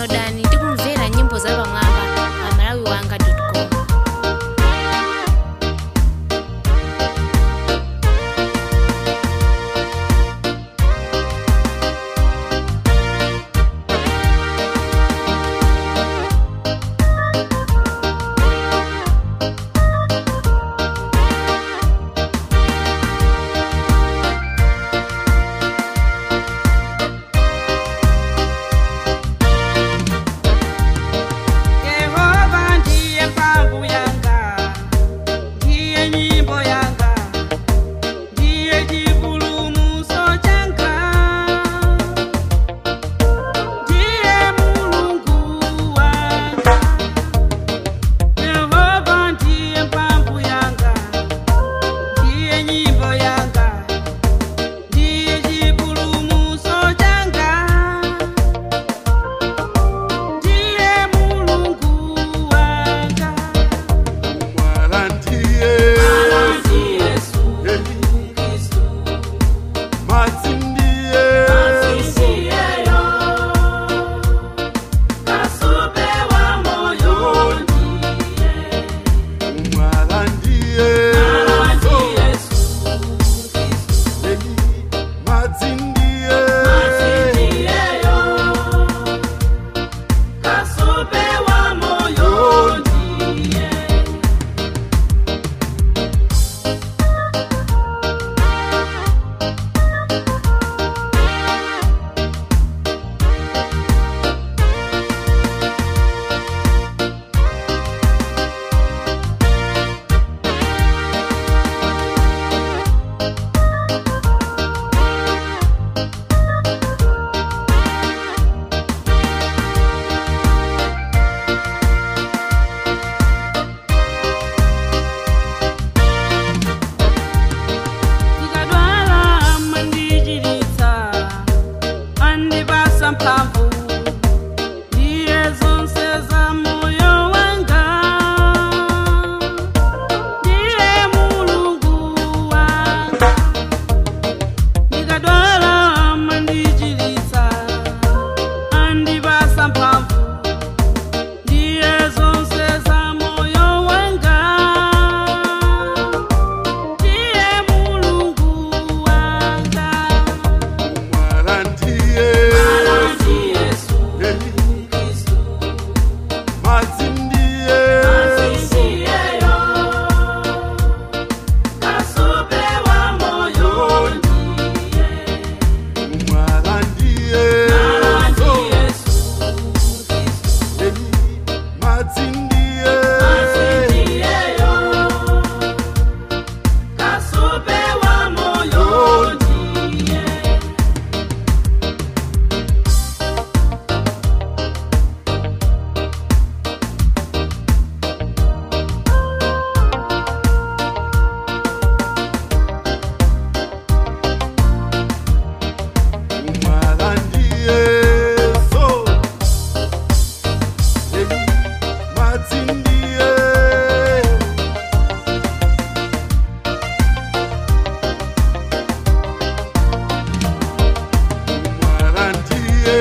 downloadani ndi kumvera nyimbo za pamwamba pa malawi wanga com Yehova ndiye mphamvu yanga, ndiye nyimbo yanga, ndiye chipulumutso changa, ndiye Mulungu wanga. Yehova ndiye mphamvu yanga, ndiye nyimbo yanga, ndiye chipulumutso changa. Ndiye Mulungu wanga, Mwalandiye matsindiye mwalandiye matsindiye ndikadwala mandichiritsa andipasa mphamvu ndiye zonse za moyo wanga ndiye mulungu wanga ndikadwala mandichiritsa andipasa mphamvu ndiye zonse za moyo wanga ndiye mulungu wanga mwalandiye matsindiye mwalandiye matsindiye mwalandiye so matsindiye mwalandiye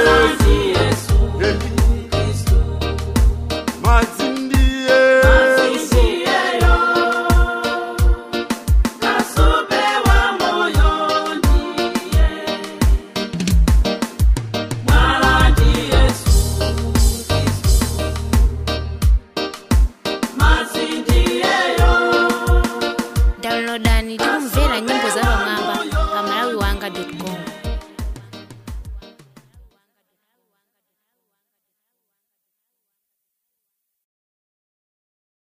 matsindiye downloadani ndi kumvera nyimbo za pamwamba pa malawi wanga com